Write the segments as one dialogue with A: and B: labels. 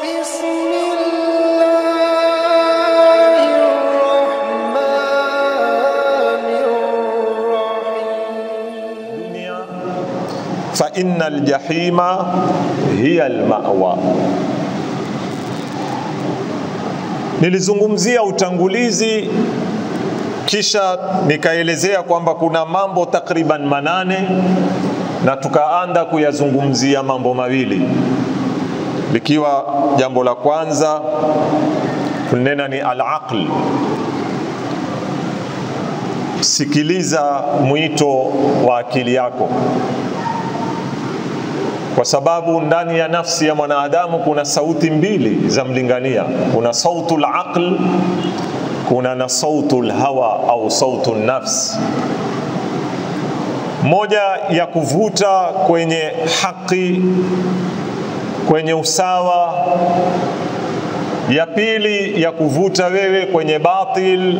A: بسم الله الرحمن الرحيم
B: fa inna aljahima hiya almawa. Nilizungumzia utangulizi kisha nikaelezea kwamba kuna mambo takriban manane na tukaanda kuyazungumzia mambo mawili, likiwa jambo la kwanza tunena ni alaql. Sikiliza mwito wa akili yako kwa sababu ndani ya nafsi ya mwanadamu kuna sauti mbili za mlingania. Kuna sautu laql, kuna na sautu lhawa au sautu nafs, moja ya kuvuta kwenye haki, kwenye usawa, ya pili ya kuvuta wewe kwenye batil,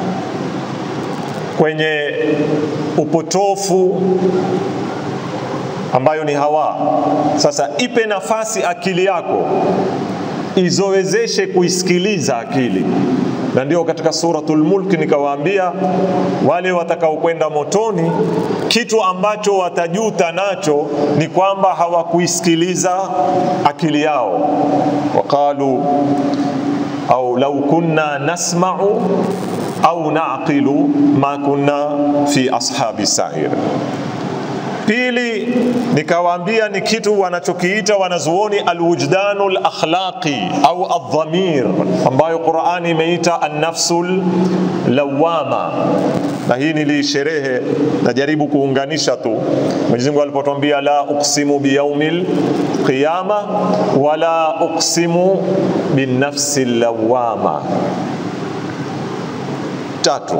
B: kwenye upotofu ambayo ni hawa. Sasa ipe nafasi akili yako izowezeshe kuisikiliza akili, na ndio katika suratul Mulk nikawaambia wale watakaokwenda motoni, kitu ambacho watajuta nacho ni kwamba hawakuisikiliza akili yao. Waqalu au lau kunna nasma'u au naqilu ma kunna fi ashabi sa'ir. Pili, nikawaambia ni kitu wanachokiita wanazuoni alwujdanu lakhlaqi au aldhamir, ambayo Qurani imeita annafsul lawama, na hii nilisherehe, najaribu kuunganisha tu. Mwenyezi Mungu alipotuambia la uqsimu biyaumil qiyama wala uqsimu binnafsi lawama. Tatu,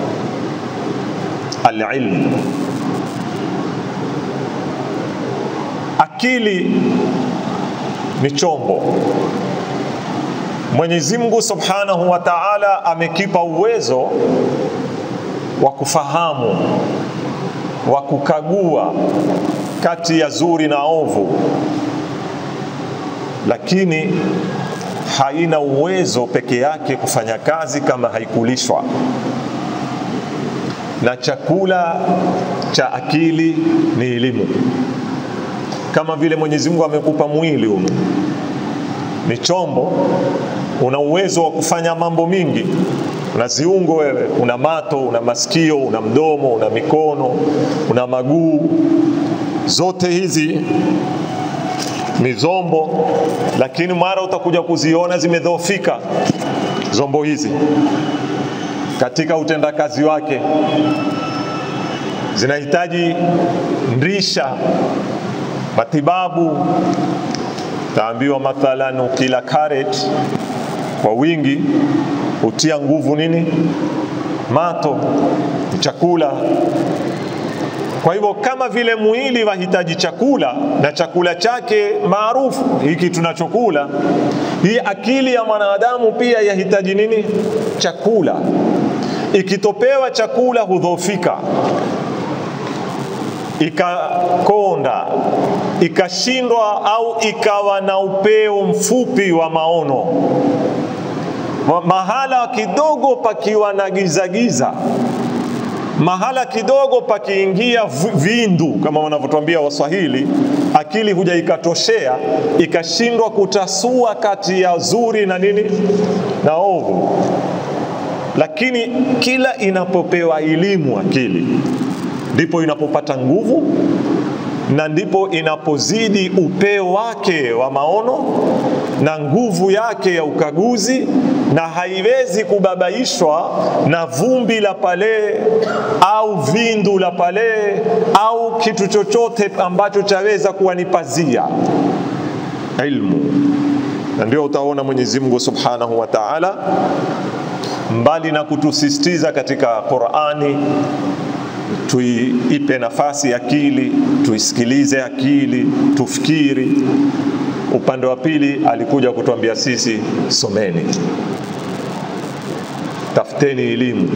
B: alilm Akili ni chombo. Mwenyezi Mungu Subhanahu wa Ta'ala amekipa uwezo wa kufahamu, wa kukagua kati ya zuri na ovu, lakini haina uwezo peke yake kufanya kazi kama haikulishwa. Na chakula cha akili ni elimu kama vile Mwenyezi Mungu amekupa mwili huu, ni chombo, una uwezo wa kufanya mambo mingi. Una ziungo wewe, una mato, una masikio, una mdomo, una mikono, una maguu, zote hizi ni zombo, lakini mara utakuja kuziona zimedhoofika zombo hizi katika utendakazi wake, zinahitaji ndrisha matibabu. Taambiwa mathalan, ukila carrot kwa wingi hutia nguvu nini? Mato, chakula. Kwa hivyo kama vile mwili wahitaji chakula na chakula chake maarufu hiki tunachokula, hii akili ya mwanadamu pia yahitaji nini? Chakula. Ikitopewa chakula hudhoofika ikakonda ikashindwa au ikawa na upeo mfupi wa maono, mahala kidogo pakiwa na gizagiza, mahala kidogo pakiingia vindu, kama wanavyotuambia Waswahili, akili huja ikatoshea, ikashindwa kutasua kati ya zuri na nini na ovu. Lakini kila inapopewa elimu akili ndipo inapopata nguvu na ndipo inapozidi upeo wake wa maono na nguvu yake ya ukaguzi, na haiwezi kubabaishwa na vumbi la pale au vindu la pale au kitu chochote ambacho chaweza kuwa ni pazia. Ilmu, na ndio utaona Mwenyezi Mungu Subhanahu wa Ta'ala, mbali na kutusisitiza katika Qur'ani tuipe nafasi akili, tuisikilize akili, tufikiri. Upande wa pili alikuja kutuambia sisi someni, tafuteni elimu,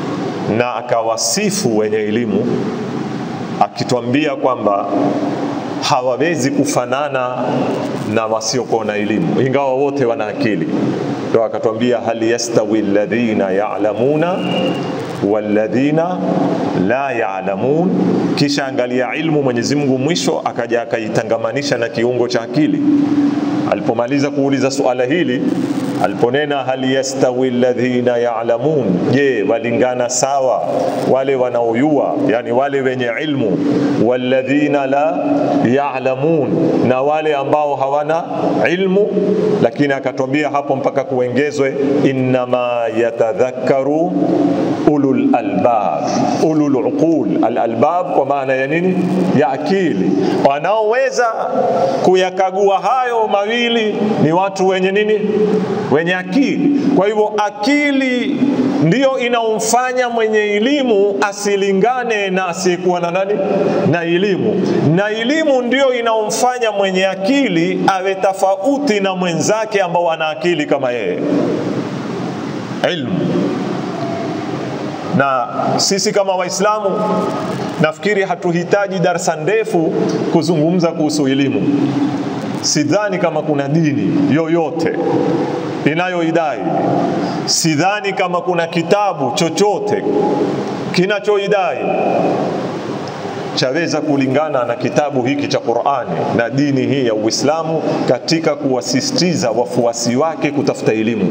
B: na akawasifu wenye elimu akitwambia kwamba hawawezi kufanana na wasiokuwa na elimu, ingawa wote wana akili. Ndio akatwambia hal yastawi alladhina ya'lamuna walladhina la ya'lamun. Kisha angalia ilmu, Mwenyezi Mungu mwisho akaja akaitangamanisha na kiungo cha akili. Alipomaliza kuuliza suala hili, aliponena hal yastawi alladhina ya'lamun, je, walingana sawa wale wanaojua, yani wale wenye ilmu, walladhina la ya'lamun, na wale ambao hawana ilmu. Lakini akatwambia hapo mpaka kuongezwe, innama yatadhakkaru ulul albab, ulul uqul. Al albab kwa maana ya nini? Ya akili. Wanaoweza kuyakagua hayo mawili ni watu wenye nini? Wenye akili. Kwa hivyo akili ndiyo inaomfanya mwenye elimu asilingane na asiyekuwa na nani? Na elimu, na elimu ndiyo inaomfanya mwenye akili awe tofauti na mwenzake ambao ana akili kama yeye. Ilmu na sisi kama Waislamu nafikiri hatuhitaji darsa ndefu kuzungumza kuhusu elimu. Sidhani kama kuna dini yoyote inayoidai, sidhani kama kuna kitabu chochote kinachoidai chaweza kulingana na kitabu hiki cha Qur'ani na dini hii ya Uislamu katika kuwasisitiza wafuasi wake kutafuta elimu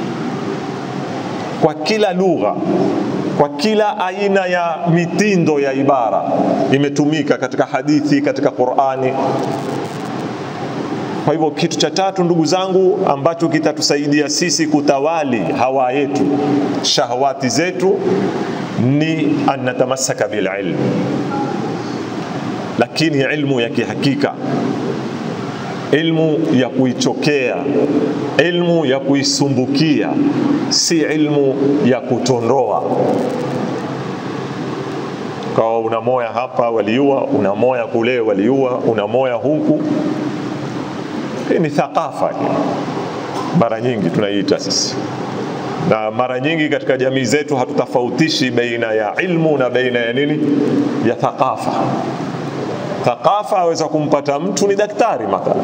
B: kwa kila lugha kwa kila aina ya mitindo ya ibara imetumika katika hadithi, katika Qur'ani. Kwa hivyo kitu cha tatu, ndugu zangu, ambacho kitatusaidia sisi kutawali hawa yetu, shahawati zetu, ni an natamassaka bil ilm, lakini ilmu ya kihakika ilmu ya kuichokea, ilmu ya kuisumbukia, si ilmu ya kutondoa. Kawa una moya hapa waliua, una moya kule waliua, una moya huku. Hii ni thakafa hii, mara nyingi tunaiita sisi, na mara nyingi katika jamii zetu hatutofautishi baina ya ilmu na baina ya nini, ya thakafa thakafa aweza kumpata mtu ni daktari mathala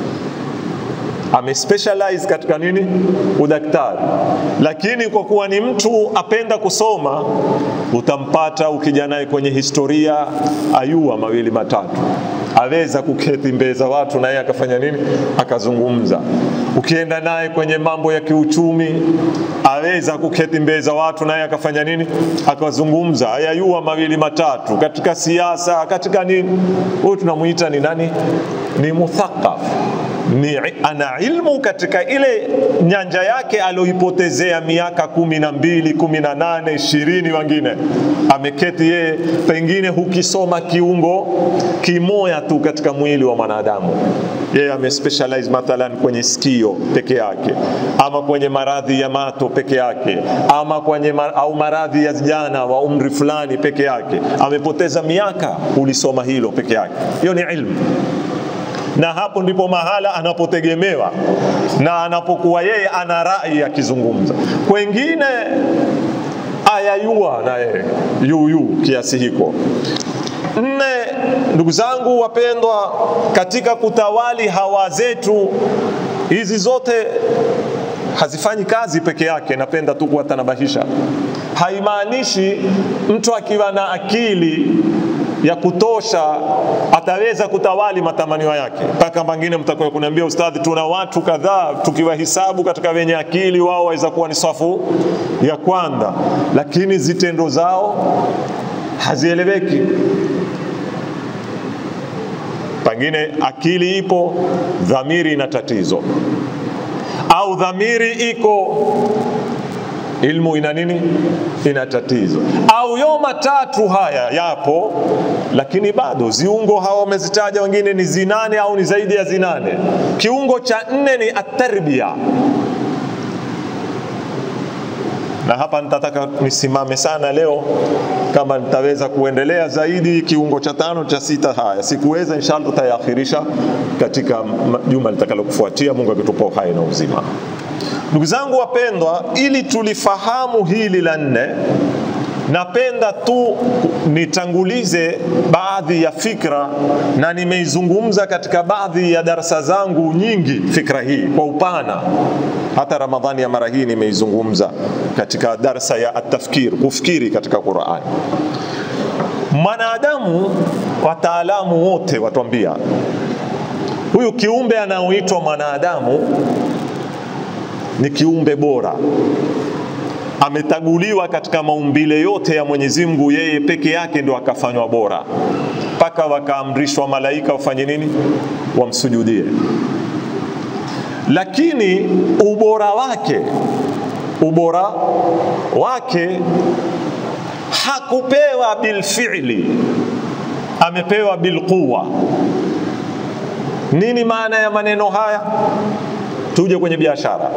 B: amespecialize katika nini udaktari lakini kwa kuwa ni mtu apenda kusoma utampata ukija naye kwenye historia ayua mawili matatu aweza kuketi mbele za watu naye akafanya nini akazungumza ukienda naye kwenye mambo ya kiuchumi aweza kuketi mbele za watu naye akafanya nini akazungumza ayayua mawili matatu katika siasa katika nini huyu tunamuita ni nani ni muthaqaf ni ana ilmu katika ile nyanja yake alioipotezea miaka kumi na mbili kumi na nane ishirini wengine ameketi yeye pengine hukisoma kiungo kimoya tu katika mwili wa mwanadamu yeye amespecialize mathalan kwenye sikio peke yake ama kwenye maradhi ya mato peke yake ama kwenye mar au maradhi ya vijana wa umri fulani peke yake amepoteza miaka ulisoma hilo peke yake hiyo ni ilmu na hapo ndipo mahala anapotegemewa na anapokuwa yeye ana rai akizungumza. Kwengine ayayua na yeye yuyu kiasi hiko. Nne, ndugu zangu wapendwa, katika kutawali hawa zetu hizi zote hazifanyi kazi peke yake. Napenda tu kuwatanabahisha, haimaanishi mtu akiwa na akili ya kutosha ataweza kutawali matamanio yake. Mpaka pengine mtakuwa kuniambia ustadhi, tuna watu kadhaa tukiwahisabu katika wenye akili, wao waweza kuwa ni safu ya kwanza, lakini zitendo zao hazieleweki. Pengine akili ipo, dhamiri ina tatizo, au dhamiri iko ilmu ina nini? Ina tatizo. Au yo matatu haya yapo, lakini bado ziungo hawa wamezitaja wengine ni zinane au ni zaidi ya zinane. Kiungo cha nne ni atarbia, na hapa nitataka nisimame sana leo, kama nitaweza kuendelea zaidi kiungo cha tano cha sita. Haya sikuweza, inshallah tutayaakhirisha katika juma litakalokufuatia, Mungu akitupa uhai na uzima. Ndugu zangu wapendwa, ili tulifahamu hili la nne, napenda tu nitangulize baadhi ya fikra na nimeizungumza katika baadhi ya darasa zangu nyingi fikra hii kwa upana hata ramadhani ya mara hii nimeizungumza katika darsa ya atafkir kufikiri katika qurani mwanadamu wataalamu wote watuambia huyu kiumbe anaoitwa mwanadamu ni kiumbe bora ametaguliwa katika maumbile yote ya Mwenyezi Mungu, yeye peke yake ndo akafanywa bora, mpaka wakaamrishwa malaika wafanye nini? Wamsujudie. Lakini ubora wake, ubora wake hakupewa bilfi'li, amepewa bilquwa. Nini maana ya maneno haya? Tuje kwenye biashara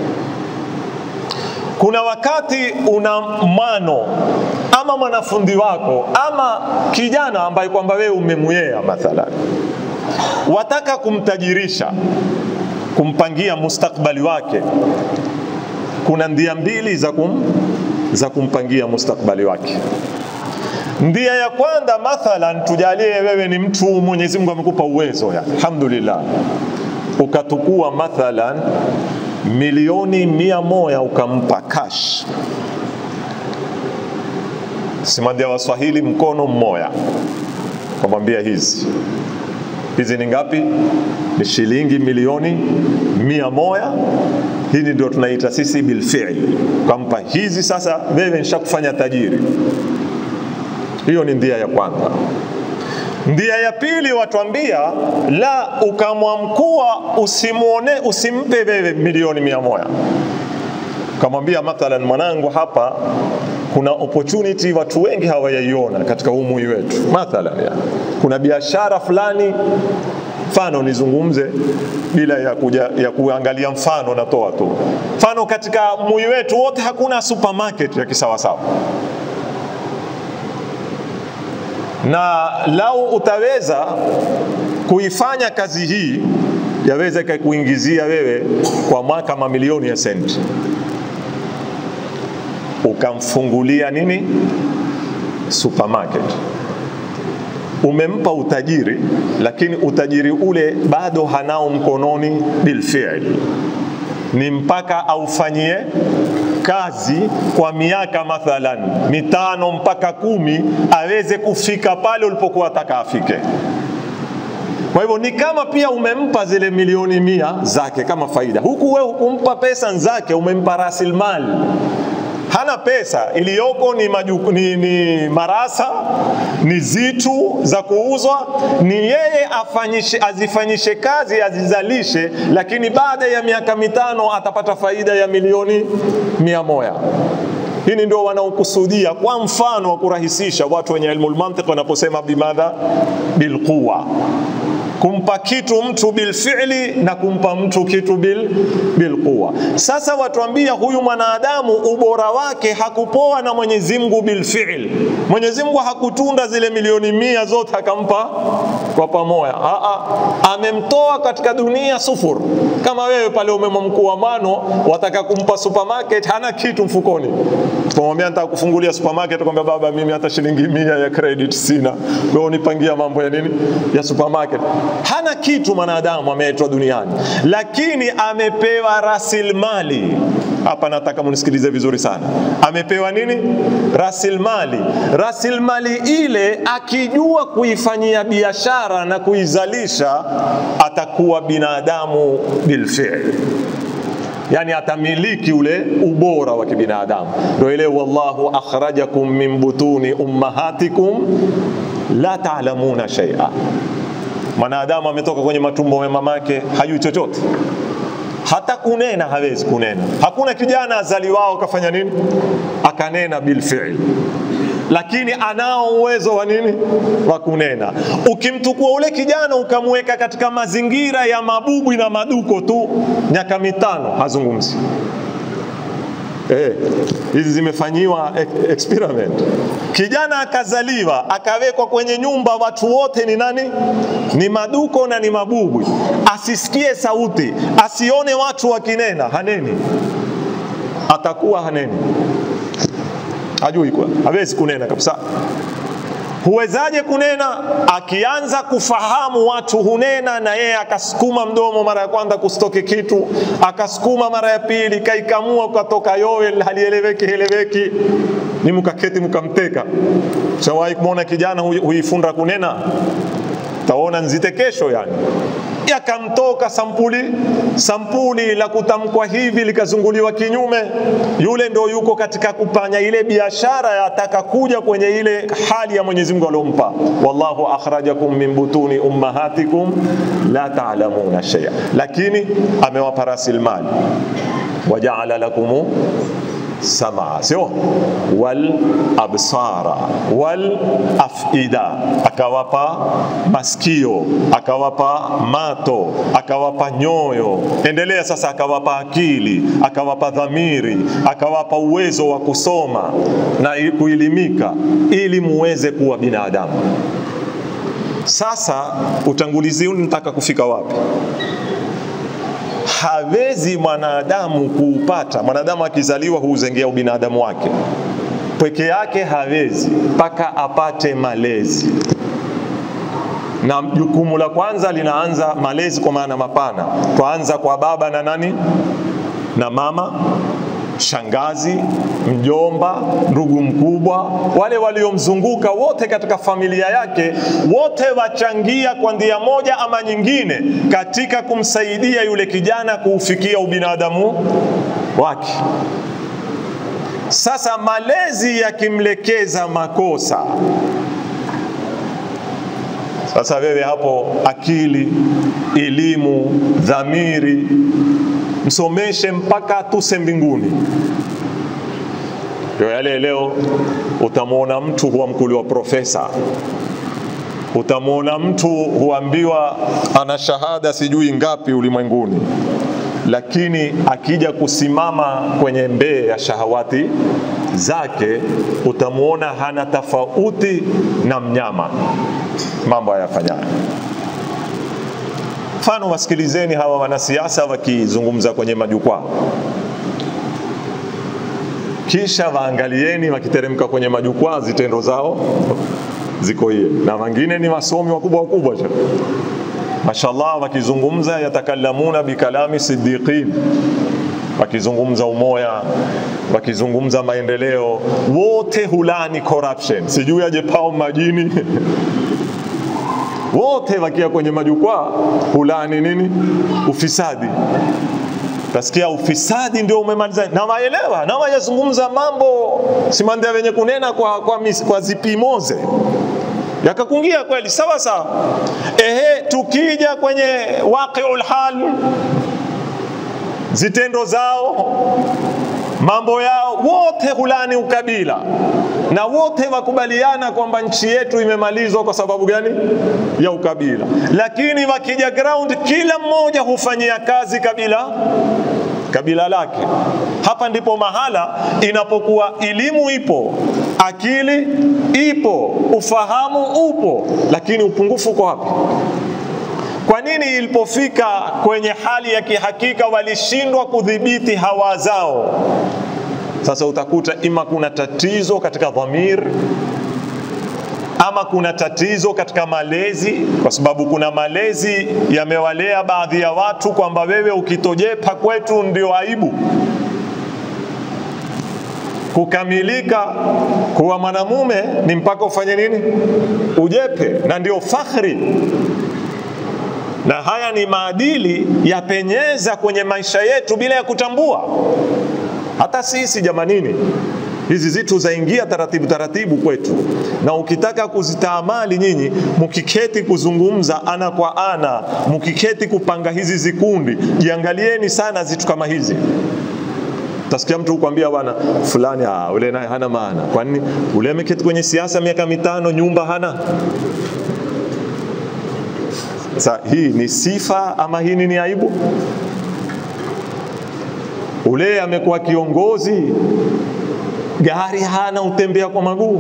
B: kuna wakati una mano ama mwanafundi wako ama kijana ambaye kwamba wewe umemwea mathalan, wataka kumtajirisha, kumpangia mustakbali wake, kuna ndia mbili za, kum, za kumpangia mustakbali wake. Ndia ya kwanza mathalan, tujalie wewe ni mtu Mwenyezi Mungu amekupa uwezo ya alhamdulillah, ukatukua mathalan milioni mia moja ukampa cash, simandia Waswahili mkono mmoja, kamwambia hizi hizi ni ngapi? Ni shilingi milioni mia moja. Hili ndio tunaita sisi bilfi'li, kampa hizi. Sasa wewe nishakufanya tajiri. Hiyo ni ndia ya kwanza. Ndia ya pili watuambia la, ukamwamkua usimuone, usimpe wewe milioni mia moja, ukamwambia mathalan, mwanangu, hapa kuna opportunity watu wengi hawayaiona katika umui wetu. Mathalan ya, kuna biashara fulani, mfano nizungumze bila ya, kuja, ya kuangalia mfano, natoa tu mfano. Katika mui wetu wote hakuna supermarket ya kisawasawa na lau utaweza kuifanya kazi hii yaweza ikakuingizia wewe kwa mwaka mamilioni ya senti, ukamfungulia nini supermarket, umempa utajiri, lakini utajiri ule bado hanao mkononi bilfiili, ni mpaka aufanyie kazi kwa miaka mathalan mitano mpaka kumi aweze kufika pale ulipokuwa ataka afike. Kwa hivyo ni kama pia umempa zile milioni mia zake kama faida, huku wewe hukumpa pesa zake, umempa rasilimali hana pesa iliyoko ni, majuku, ni, ni marasa ni zitu za kuuzwa, ni yeye afanyishe, azifanyishe kazi azizalishe, lakini baada ya miaka mitano atapata faida ya milioni mia moja. Hili ndio wanaokusudia kwa mfano wa kurahisisha watu wenye ilmu lmantiq wanaposema bimadha bilquwa kumpa kitu mtu bilfi'li na kumpa mtu kitu bil bilquwa. Sasa watuambia huyu mwanadamu ubora wake hakupoa na Mwenyezi Mungu bilfi'l. Mwenyezi Mungu hakutunda zile milioni mia zote akampa kwa pamoja. Aa, amemtoa katika dunia sufur. Kama wewe pale umemwamkua mano, wataka kumpa supermarket, hana kitu mfukoni, kumwambia nataka kufungulia supermarket, kwambia baba, mimi hata shilingi mia ya credit sina, wewe unipangia mambo ya nini ya supermarket hana kitu mwanadamu ameletwa duniani, lakini amepewa rasilimali. Hapa nataka munisikilize vizuri sana. Amepewa nini? Rasilimali. Rasilimali ile akijua kuifanyia biashara na kuizalisha, atakuwa binadamu bilfi'l yani atamiliki ule ubora wa kibinadamu. Ndio ile wallahu akhrajakum min butuni ummahatikum la ta'lamuna shay'a mwanadamu ametoka kwenye matumbo ya mamake hajui chochote, hata kunena hawezi kunena. Hakuna kijana azaliwao kafanya nini akanena bilfi'l, lakini anao uwezo wa nini wa kunena. Ukimtukua ule kijana ukamweka katika mazingira ya mabubwi na maduko tu, miaka mitano hazungumzi. Eh, hizi zimefanyiwa experiment. Kijana akazaliwa akawekwa kwenye nyumba, watu wote ni nani? Ni maduko na ni mabubwi, asisikie sauti, asione watu wakinena, haneni, atakuwa haneni, hajui kwa hawezi kunena kabisa huwezaje kunena akianza kufahamu watu hunena na yeye akasukuma mdomo mara ya kwanza kusitoke kitu akasukuma mara ya pili kaikamua ukatoka yowe halieleweki heleweki ni mkaketi mkamteka shawahi kumwona kijana hui- huifunda kunena taona nzite kesho yani yakamtoka sampuli sampuli la kutamkwa hivi likazunguliwa kinyume yule ndo yuko katika kupanya ile biashara yataka kuja kwenye ile hali ya Mwenyezi Mungu aliyompa wallahu akhrajakum min butuni ummahatikum la ta'lamuna shay'a lakini amewapa rasilimali wajaala lakum samaa sio wal absara wal afida akawapa masikio akawapa mato akawapa nyoyo endelea sasa akawapa akili akawapa dhamiri akawapa uwezo wa kusoma na i- kuelimika ili muweze kuwa binadamu sasa utangulizi huu nataka kufika wapi hawezi mwanadamu kuupata. Mwanadamu akizaliwa huuzengea ubinadamu wake peke yake, hawezi mpaka apate malezi, na jukumu la kwanza linaanza malezi, kwa maana mapana. Twaanza kwa baba na nani na mama shangazi, mjomba, ndugu mkubwa, wale waliomzunguka wote katika familia yake, wote wachangia kwa njia moja ama nyingine katika kumsaidia yule kijana kuufikia ubinadamu wake. Sasa malezi yakimlekeza makosa, sasa wewe hapo, akili, elimu, dhamiri msomeshe mpaka tuse mbinguni. Ndio yale leo utamwona mtu huamkuliwa profesa, utamwona mtu huambiwa ana shahada sijui ngapi ulimwenguni, lakini akija kusimama kwenye mbee ya shahawati zake utamwona hana tofauti na mnyama, mambo hayafanyayo. Mfano, wasikilizeni hawa wanasiasa wakizungumza kwenye majukwaa, kisha waangalieni wakiteremka kwenye majukwaa, zitendo zao ziko hiye, na wengine ni wasomi wakubwa wakubwa cha mashallah, wakizungumza yatakalamuna bikalami siddiqin, wakizungumza umoya, wakizungumza maendeleo, wote hulani corruption, sijui aje pao majini wote wakia kwenye majukwaa hulani nini? Ufisadi. Tasikia ufisadi ndio umemaliza, na waelewa na wayazungumza mambo simandia wenye kunena kwa, kwa, mis, kwa zipimoze yakakungia kweli sawa sawa. Ehe, tukija kwenye waqiul hal, zitendo zao mambo yao wote hulani ukabila na wote wakubaliana kwamba nchi yetu imemalizwa kwa sababu gani? Ya ukabila. Lakini wakija ground, kila mmoja hufanyia kazi kabila kabila lake. Hapa ndipo mahala inapokuwa elimu ipo, akili ipo, ufahamu upo, lakini upungufu uko wapi? Kwa nini ilipofika kwenye hali ya kihakika walishindwa kudhibiti hawa zao? Sasa utakuta ima kuna tatizo katika dhamir ama kuna tatizo katika malezi, kwa sababu kuna malezi yamewalea baadhi ya watu kwamba wewe ukitojepa kwetu ndio aibu. Kukamilika kuwa mwanamume ni mpaka ufanye nini? Ujepe, na ndio fakhri na haya ni maadili yapenyeza kwenye maisha yetu bila ya kutambua. Hata sisi jamanini, hizi zitu zaingia taratibu taratibu kwetu, na ukitaka kuzitaamali nyinyi, mkiketi kuzungumza ana kwa ana, mkiketi kupanga hizi zikundi, jiangalieni sana zitu kama hizi. Utasikia mtu kukwambia bwana fulani, ah, ule naye hana maana. Kwa nini? Ule ameketi kwenye siasa miaka mitano, nyumba hana Sa, hii ni sifa ama hii ni aibu? Ule amekuwa kiongozi, gari hana, utembea kwa maguu.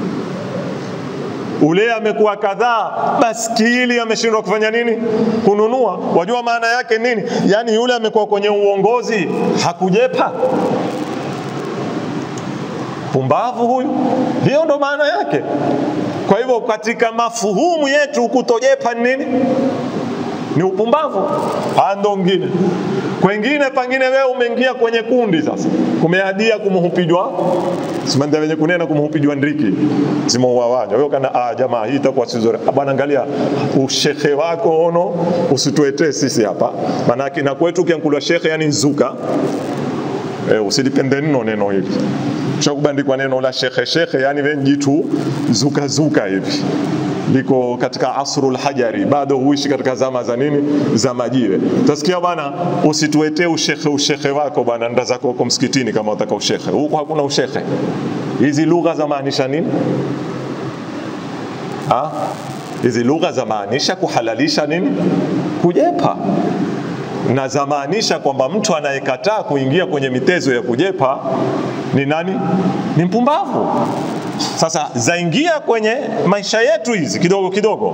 B: Ule amekuwa kadhaa, baskili ameshindwa kufanya nini? Kununua. Wajua maana yake nini? Yaani yule amekuwa kwenye uongozi hakujepa mpumbavu huyu. Hiyo ndo maana yake. Kwa hivyo katika mafuhumu yetu kutojepa ni nini? Ni upumbavu. Haya ndo ngine kwengine pangine wewe umeingia kwenye kundi sasa, kumeadia kumhupijwa simanda wenye kunena kumhupijwa ndiki zimouawanya wewe kana ah, jamaa hii itakuwa si nzuri Ah, bwana, angalia ushekhe wako ono, usituetee sisi hapa, maanake na kwetu ukiankulwa shekhe yani nzuka Eh, usilipende nno neno hili shakubandikwa neno la shekhe shekhe, yani venjitu zuka zuka hivi liko katika asrul hajari, bado huishi katika zama za nini, za majiwe. Utasikia bwana, usituetee ushekhe ushekhe wako bwana, nda zako huko msikitini kama utaka ushekhe. Huko hakuna ushekhe. Hizi lugha zamaanisha nini? Ha? Hizi lugha zamaanisha kuhalalisha nini? Kujepa na zamaanisha kwamba mtu anayekataa kuingia kwenye mitezo ya kujepa ni nani? Ni mpumbavu. Sasa zaingia kwenye maisha yetu hizi kidogo kidogo,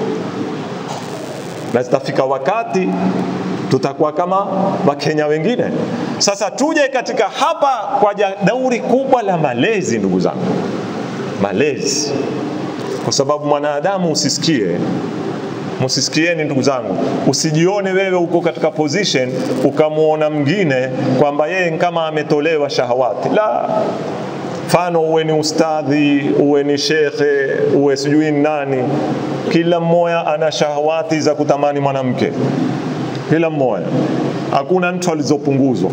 B: na zitafika wakati tutakuwa kama Wakenya wengine. Sasa tuje katika hapa kwa ja- dauri kubwa la malezi, ndugu zangu, malezi, kwa sababu mwanadamu usisikie Msisikieni ndugu zangu, usijione wewe uko katika position ukamwona mwingine kwamba yeye kama ametolewa shahawati. La, mfano uwe ni ustadhi, uwe ni shekhe, uwe sijui ni nani, kila mmoja ana shahawati za kutamani mwanamke, kila mmoja, hakuna mtu alizopunguzwa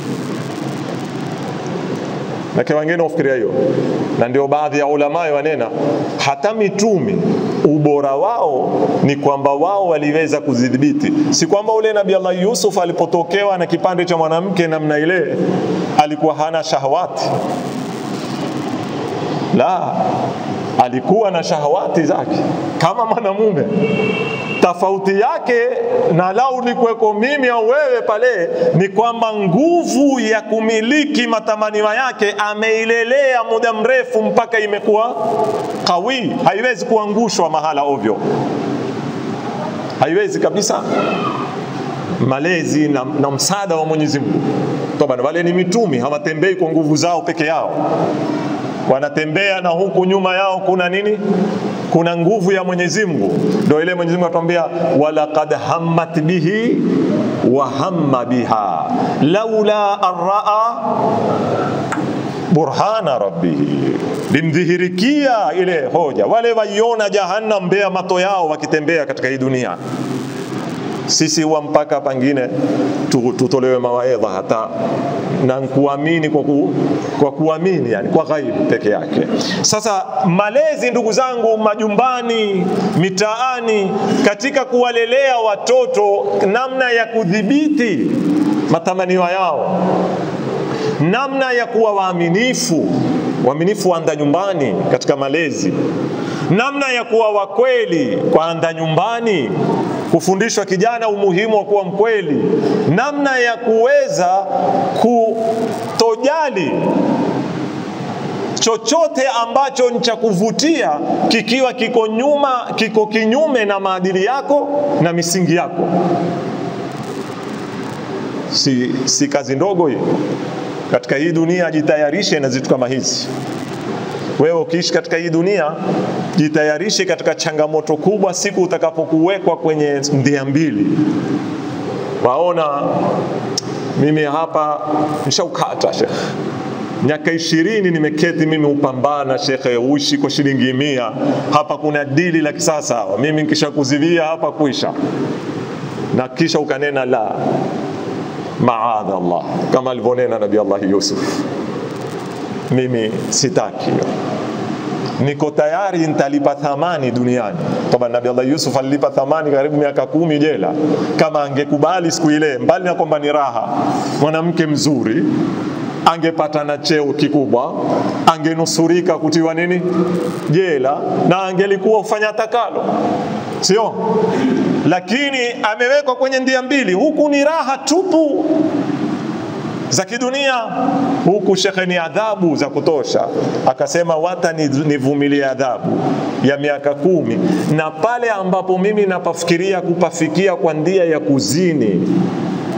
B: na wengine ufikiria hiyo, na ndio baadhi ya ulamai wanena hata mitumi ubora wao ni kwamba wao waliweza kuzidhibiti, si kwamba ule Nabii Allah Yusuf alipotokewa na kipande cha mwanamke namna ile alikuwa hana shahawati, la, alikuwa na shahawati zake kama mwanamume tofauti yake na lau nikuweko mimi au wewe pale, ni kwamba nguvu ya kumiliki matamanio yake ameilelea muda mrefu mpaka imekuwa kawi, haiwezi kuangushwa mahala ovyo, haiwezi kabisa. Malezi na, na msaada wa Mwenyezi Mungu. Toba, wale ni mitumi, hawatembei kwa nguvu zao peke yao, wanatembea na huku nyuma yao kuna nini? kuna nguvu ya Mwenyezi Mungu. Ndio ile Mwenyezi Mungu atuambia walaqad hammat bihi wa hamma biha laula arraa burhana rabbihi, limdhihirikia ile hoja. Wale waiona jahannam mbea mato yao wakitembea katika hii dunia sisi wa mpaka pangine tu- tutolewe mawaidha hata na kuamini kwa, ku, kwa kuamini yani kwa ghaibu peke yake. Sasa malezi, ndugu zangu, majumbani, mitaani, katika kuwalelea watoto, namna ya kudhibiti matamanio yao, namna ya kuwa waaminifu, waaminifu waanda nyumbani katika malezi, namna ya kuwa wakweli kwa anda nyumbani, kufundishwa kijana umuhimu wa kuwa mkweli, namna ya kuweza kutojali chochote ambacho ni cha kuvutia kikiwa kiko nyuma, kiko kinyume na maadili yako na misingi yako. Si, si kazi ndogo hii katika hii dunia. Jitayarishe na vitu kama hizi. Wewe ukiishi katika hii dunia, jitayarishe katika changamoto kubwa siku utakapokuwekwa kwenye ndia mbili. Waona mimi hapa nishaukata shekhe, miaka ishirini nimeketi mimi upambana shekhe, uishi kwa shilingi mia hapa, kuna dili la kisasa, mimi nikisha kuzivia hapa kuisha, na kisha ukanena la maadha Allah, kama alivyonena Nabii Allah Yusuf mimi sitaki hiyo, niko tayari nitalipa thamani duniani. Toba, Nabii Allah Yusuf alilipa thamani karibu miaka kumi jela, kama angekubali siku ile, mbali na kwamba ni raha, mwanamke mzuri angepata na cheo kikubwa, angenusurika kutiwa nini jela, na angelikuwa ufanya takalo, sio? Lakini amewekwa kwenye ndia mbili, huku ni raha tupu za kidunia huku shekhe ni adhabu za kutosha. Akasema wata nivumilie adhabu ya miaka kumi, na pale ambapo mimi napafikiria kupafikia kwa ndia ya kuzini,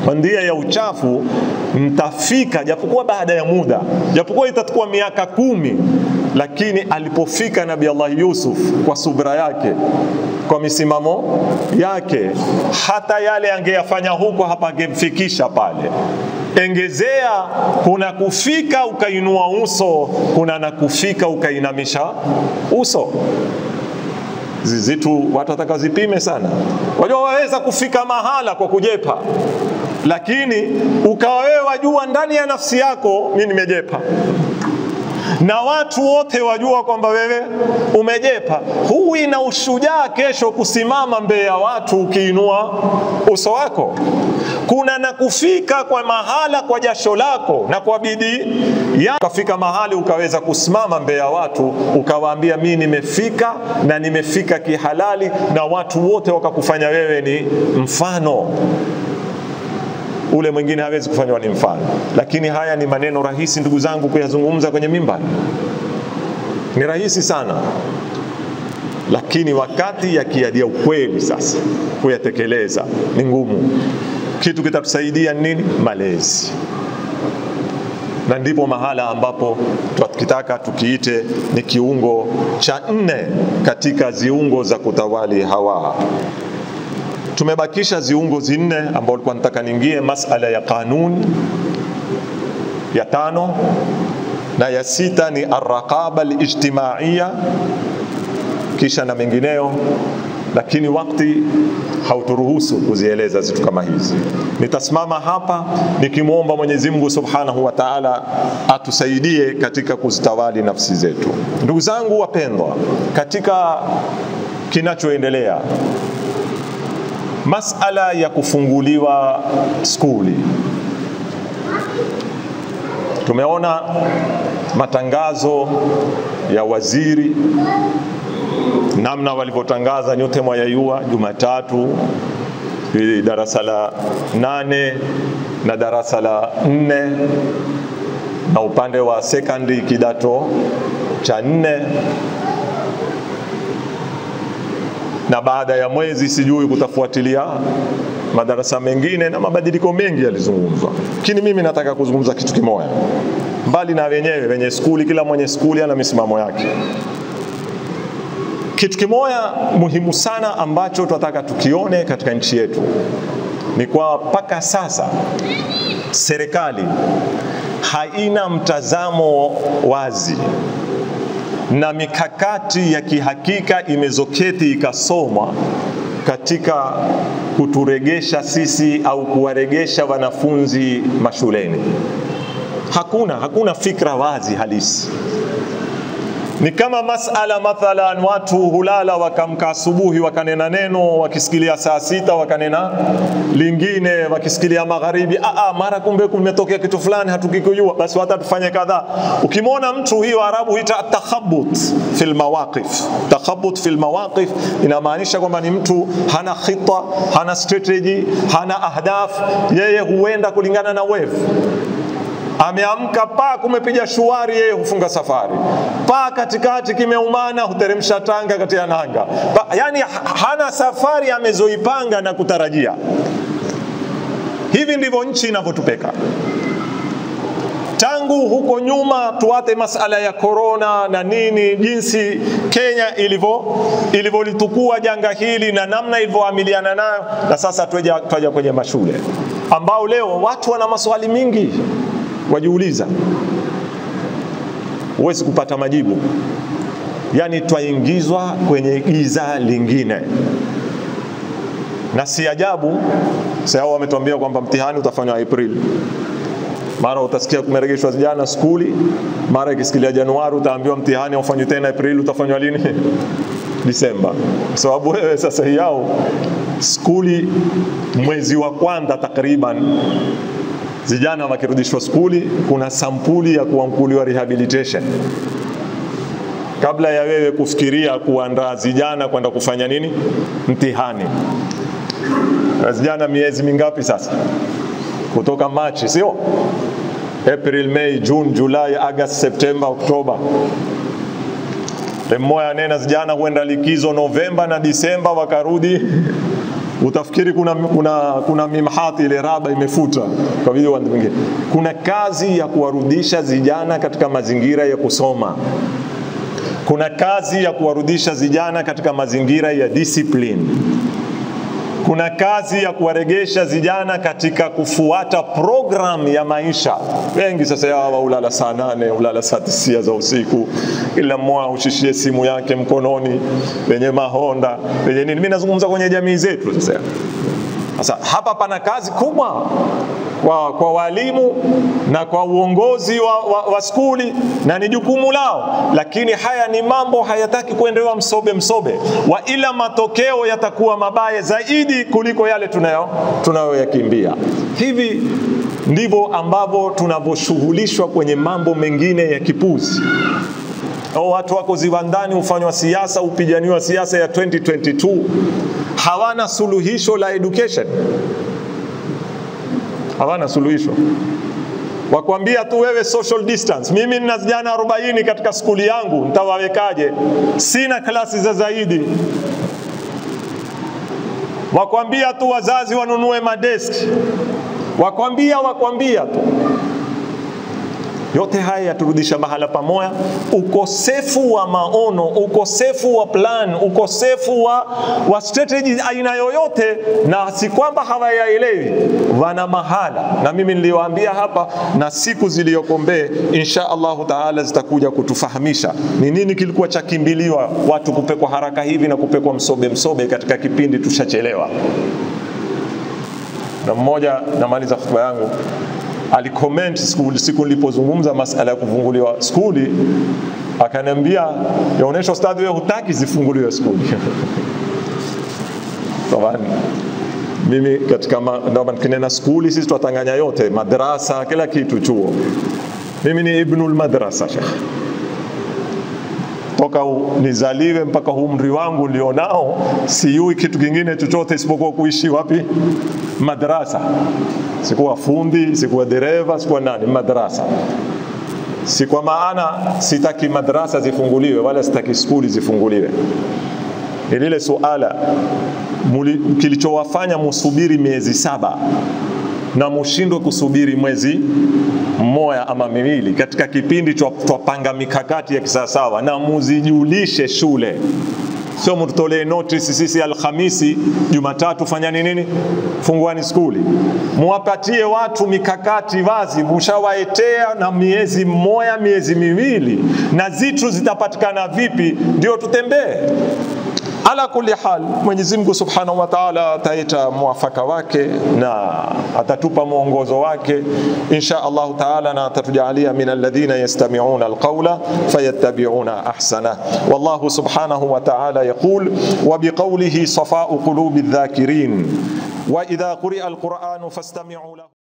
B: ndia ya uchafu mtafika, japokuwa baada ya muda, japokuwa itachukua miaka kumi, lakini alipofika Nabii Allah Yusuf kwa subra yake, kwa misimamo yake, hata yale angeyafanya huko hapa angemfikisha pale. Engezea, kuna kufika ukainua uso, kuna na kufika ukainamisha uso zizitu watu wataka zipime sana. Wajua waweza kufika mahala kwa kujepa, lakini ukawa wewe wajua ndani ya nafsi yako mi nimejepa, na watu wote wajua kwamba wewe umejepa. Huwi na ushujaa kesho kusimama mbele ya watu ukiinua uso wako. Kuna na kufika kwa mahala kwa jasho lako na kwa bidii ya ukafika mahali ukaweza kusimama mbele ya watu ukawaambia, mi nimefika na nimefika kihalali, na watu wote wakakufanya wewe ni mfano ule mwingine hawezi kufanywa ni mfano. Lakini haya ni maneno rahisi, ndugu zangu, kuyazungumza kwenye mimbar, ni rahisi sana, lakini wakati yakiadia ukweli sasa kuyatekeleza ni ngumu. Kitu kitatusaidia nini? Malezi, na ndipo mahala ambapo tukitaka tukiite ni kiungo cha nne katika ziungo za kutawali hawa tumebakisha ziungo zinne ambao nilikuwa nataka niingie masala ya kanuni ya tano na ya sita ni arraqaba alijtimaiya kisha na mengineyo lakini wakati hauturuhusu kuzieleza zitu kama hizi nitasimama hapa nikimwomba mwenyezi mungu subhanahu wa taala atusaidie katika kuzitawali nafsi zetu ndugu zangu wapendwa katika kinachoendelea masala ya kufunguliwa skuli tumeona matangazo ya waziri namna walivyotangaza nyote mwayayua jumatatu darasa la nane na darasa la nne na upande wa sekondari kidato cha nne na baada ya mwezi sijui kutafuatilia madarasa mengine na mabadiliko mengi yalizungumzwa, lakini mimi nataka kuzungumza kitu kimoja, mbali na wenyewe wenye skuli, kila mwenye skuli ana misimamo yake. Kitu kimoja muhimu sana ambacho tunataka tukione katika nchi yetu ni kwa mpaka sasa serikali haina mtazamo wazi na mikakati ya kihakika imezoketi ikasomwa katika kuturegesha sisi au kuwaregesha wanafunzi mashuleni. Hakuna, hakuna fikra wazi halisi. Ni kama masala mathalan, watu hulala wakamka asubuhi wakanena neno, wakisikilia saa sita wakanena lingine, wakisikilia magharibi, aa, mara kumbe kumetokea kitu fulani hatukikujua, basi hata tufanye kadhaa. Ukimwona mtu hiyo Arabu huita takhabut fil mawaqif. Takhabut fil mawaqif inamaanisha kwamba ni mtu hana khita, hana strategy, hana ahdaf, yeye huenda kulingana na wave ameamka paa kumepiga shuari, yeye hufunga safari. Paa katikati kimeumana, huteremsha tanga kati ya nanga pa, yani hana safari amezoipanga na kutarajia. Hivi ndivyo nchi inavyotupeka tangu huko nyuma, tuate masala ya korona na nini, jinsi Kenya ilivyo ilivyolitukua janga hili na namna ilivyoamiliana nayo, na sasa twaja twaja kwenye mashule ambao leo watu wana maswali mingi wajiuliza, huwezi kupata majibu. Yaani twaingizwa kwenye giza lingine, na si ajabu sasa wametuambia kwamba mtihani utafanywa Aprili, mara utasikia kumeregeshwa jana skuli, mara ikisikilia Januari utaambiwa mtihani haufanywi tena Aprili, utafanywa lini? Disemba, kwa sababu wewe sasa yao skuli mwezi wa kwanza takriban vijana wakirudishwa skuli, kuna sampuli ya kuamkuliwa rehabilitation kabla ya wewe kufikiria kuandaa vijana kwenda kufanya nini mtihani. Vijana miezi mingapi sasa? Kutoka Machi, sio April, May, June, July, August, September, Oktoba. Mmoja anena vijana huenda likizo Novemba na Disemba, wakarudi utafikiri kuna, kuna, kuna mimhati ile raba imefuta kwa vile watu wengine. Kuna kazi ya kuwarudisha vijana katika mazingira ya kusoma. Kuna kazi ya kuwarudisha vijana katika mazingira ya discipline. Kuna kazi ya kuwaregesha vijana katika kufuata program ya maisha. Wengi sasa hawa ulala saa nane, ulala saa tisia za usiku, kila mmoja ushishie simu yake mkononi, wenye mahonda wenye nini. Mimi nazungumza kwenye jamii zetu sasa. Sasa hapa pana kazi kubwa kwa, kwa walimu na kwa uongozi wa, wa, wa skuli na ni jukumu lao, lakini haya ni mambo hayataki kuendelewa msobe msobe, wa ila matokeo yatakuwa mabaya zaidi kuliko yale tunayo tunayoyakimbia. Hivi ndivyo ambavyo tunavyoshughulishwa kwenye mambo mengine ya kipuzi. O, watu wako ziwandani, hufanywa siasa, hupiganiwa siasa ya 2022 hawana suluhisho la education, hawana suluhisho. Wakwambia tu wewe social distance. Mimi nina vijana 40 katika skuli yangu, nitawawekaje? Sina klasi za zaidi. Wakwambia tu wazazi wanunue madeski, wakwambia wakwambia tu yote haya yaturudisha mahala pamoja. Ukosefu wa maono, ukosefu wa plan, ukosefu wa, wa strategy aina yoyote, na si kwamba hawayaelewi, wana mahala. Na mimi niliwaambia hapa, na siku ziliyoko mbele, insha Allahu taala zitakuja kutufahamisha ni nini kilikuwa cha kimbiliwa watu kupekwa haraka hivi na kupekwa msobe msobe katika kipindi tushachelewa. Na mmoja, namaliza hotuba yangu alicomment siku, siku nilipozungumza masala ya kufunguliwa skuli, akaniambia yaonesha ustadhi, wewe hutaki zifunguliwe skuli Tabani, mimi katika ndio kinena skuli, sisi twatanganya yote, madrasa, kila kitu, chuo. Mimi ni ibnul madrasa shekh, toka nizaliwe mpaka umri wangu nilionao, siyui kitu kingine chochote isipokuwa kuishi wapi? Madrasa. Sikuwa fundi, sikuwa dereva, sikuwa nani, madrasa. Si kwa maana sitaki madrasa zifunguliwe wala sitaki skuli zifunguliwe. Ni lile suala kilichowafanya musubiri miezi saba na mushindwe kusubiri mwezi mmoja ama miwili katika kipindi twapanga mikakati ya kisawasawa, na muzijulishe shule sio mtutolee notice sisi Alhamisi, Jumatatu fanyani nini, funguani skuli. Muwapatie watu mikakati wazi, mushawaetea na miezi mmoja miezi miwili, na zitu zitapatikana vipi, ndio tutembee. Ala kulli hal, Mwenyezi Mungu Subhanahu wa Ta'ala ataita mwafaka wake na atatupa mwongozo wake insha Allahu Ta'ala, na atatujalia min alladhina yastami'una alqawla fayattabi'una ahsana. Wallahu Subhanahu wa Ta'ala yaqul wa biqawlihi safa'u qulubi adh-dhakirin wa idha quri'a alqur'anu fastami'u lahu